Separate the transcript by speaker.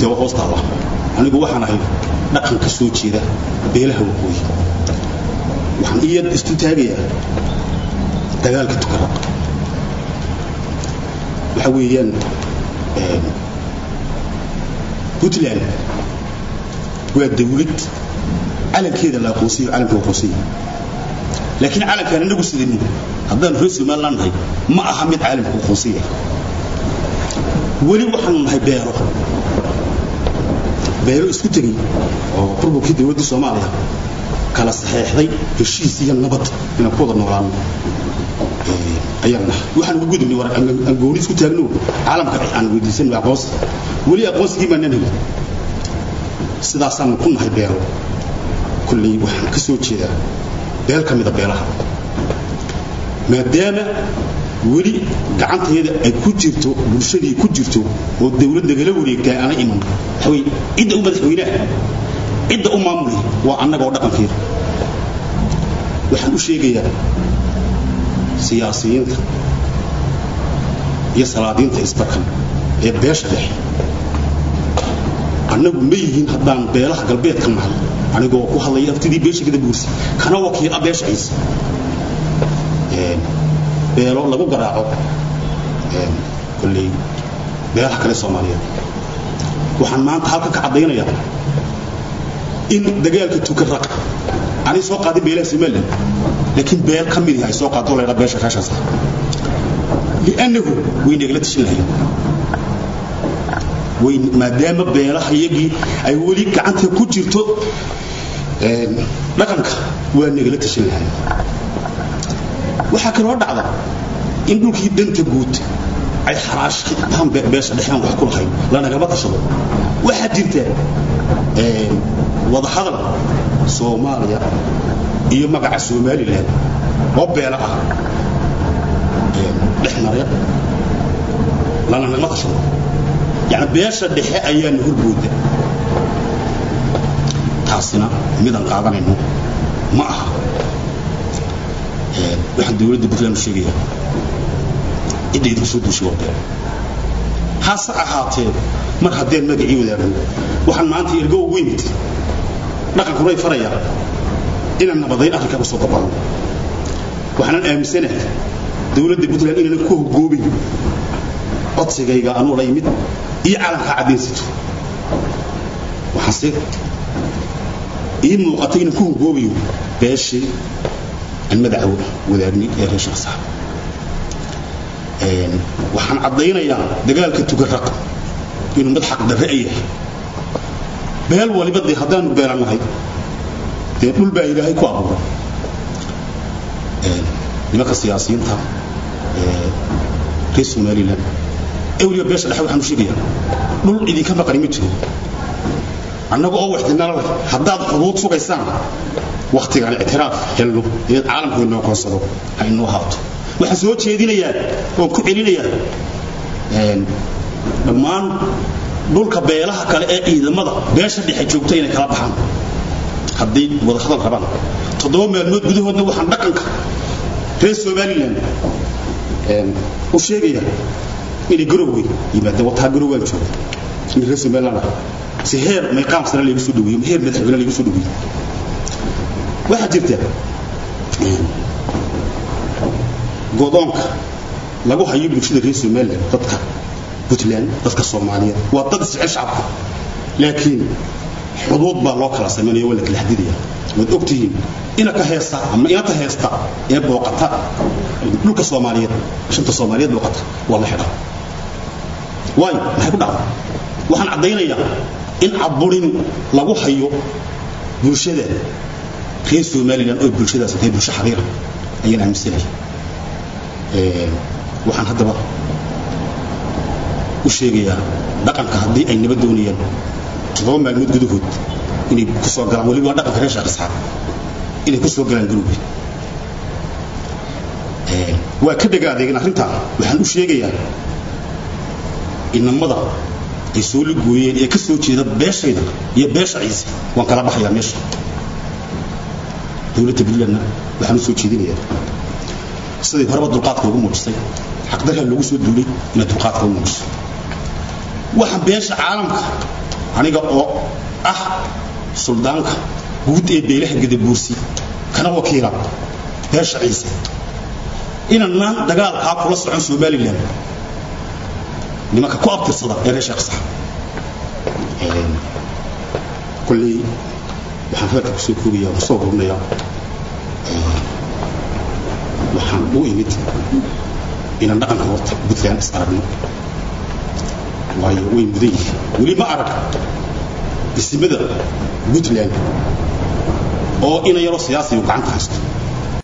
Speaker 1: daba hoos taalla anigu waxaan ahay dhaqan ka soo jeeda beelaha waqooyi waxaan iya istu taagayaa dagaalka tukaraq waxa weeyaan puntland waa dawlad calankeeda la aqoonsiyo calanka aqoonsiyo laakiin calankaan inagu sidayno haddaan reer somaliland nahay ma aha mid caalamka aqoonsiya weli waxaanu nahay beero beero isku tegay oo burburkii dowladda soomaaliya kala saxeexday heshiis iyo nabad inaan ku wada noolaano ayaan nahay waxaan ugu gudubnay war aan gooni isku taagno caalamka aan weydiisanno aqoonsi weli aqoonsigii baan nahay sidaasaanu ku nahay beero kulley waxaan ka soo jeedaa beel ka mida beelaha maadaama weli gacanteeda ay ku jirto bulshadii ku jirto oo dawlad nagala wareegtaa aana iman waxawey cidda u madaxweynaha cidda u maamulay waa annagoo dhaqankeeda waxaan u sheegayaa siyaasiyiinta iyo salaadiinta isbarkan ee beesha dhexe annagu ma yihiin haddaan beelaha galbeedka nahay anigoo ku hadlaya aftidii beesha kada buursi kana wakiila beesha ciise beelo lagu garaaco kolley beelaha kale soomaaliyeed waxaan maanta halka ka caddaynayaa in dagaalka tukaraq aanay soo qaadin beelaha somaliland laakiin beel ka mid ay soo qaado laydhaa beesha reeshaas li'annahu way nagala tashin lahayn way maadaama beelaha iyagii ay weli gacanta ku jirto dhaqanka waa nagala tashin lahayn waxaa kaloo dhacda in dhulkii danta guud ay xaraashtaan beesha dhexaan wax ku lahayn lanagama tashado waxaa jirta wadahadal soomaaliya iyo magaca somalilan oo beela ah dhex marya lanagama tashado yani beesha dhexe ayaana horbooda taasina midaan qaadanayno ma aha waxaan dowladda puntland u sheegaya cidda idinku soo duushay waa beel hase ahaatee mar haddeen magacii wadaagno waxaan maanta ergo ugu yimid dhaqankuna ay farayaan inaan nabadayn arrinkaa usoo dabano waxaanan aaminsanahay dowladda puntland inaanan ku hogoobayn codsigayga anuu la yimid iyo caalamkaa caddaynsato waxaanse ii muuqatay inaan ku hogoobayo beeshii aan madaxa wadaagnay ee reer shaqsaa waxaan caddaynayaa dagaalka tugaraq inuu mid xaq darre ay yahay beel waliba dee haddaanu beelannahay dee dhul baa ilaahay ku abuuray nimanka siyaasiyiinta reer somaliland ewliya beesha dhexe waxaan u sheegayaa dhul idinka maqani ma jiro annaga oo waxdinala leh haddaad xuduud sugaysaan wakhtigaan ictiraaf helno ee caalamku inoo koonsado ha inoo haabto waxaan soo jeedinayaa oon ku celinayaa dhammaan dhulka beelaha kale ee ciidamada beesha dhexe joogta inay kala baxaan hadday wadahadal rabaan toddoba maalmood gudahoodna waxaan dhaqanka reer somaliland u sheegaya inay garowgey yimaadeen wataa garowgaan jooga in reer somaliland ah si heer mayqaam sare laygu soo dhaweeyo heer madaxweyne laygu soo dhaweeyo waxaa jirta godoonka lagu hayo bulshada reer somaliland dadka puntland dadka soomaaliyeed waa dad isjecel shacabka laakiin xuduud baa loo kala samaynaya waa la kala xadidaya waad ogtihiin ina ka heesta ama inanta heesta ee booqata dhulka soomaaliyeed shanta soomaaliyeed booqata waa la xidhaa waayo maxay ku dhacda waxaan caddaynayaa in caburin lagu hayo bulshada reer somaliland oo bulshadaas tahay bulsho xaqiira ayaan aaminsanaya waxaan haddaba u sheegayaa dhaqanka haddii ay nabad doonayaan toddoba maalmood gudahood inay ku soo galaan weliba dhaqanka reer sheekh isxaaq inay ku soo galaan galowga waa ka dhega adeegin arrintaa waxaan u sheegayaa inamada ay soo ligooyeen ee ka soo jeeda beeshayda iyo beesha ciise waan kala baxayaa meesha dowladda puntlandna waxaan u soo jeedinayaa siday horeba dulqaadka ugu muujisay xaqdarha loogu soo duulay inaad dulqaadka u muujiso waxaan beesha caalamka aniga oo ah suldaanka guud ee beelaha gadabuursi kana wakiila beesha ciise inanaan dagaalkaa kula socon somalilan nimanka ku abtirsada ee reer sheekh sax kolley waxaan hadalka kusoo koogaya kusoo ururinayaa waxaan u imid inaan dhaqanka horta puntland is aragno waayo way mudan yihiin weli ma arag isimada puntland oo ina yaroo siyaasiyu gacanta haysto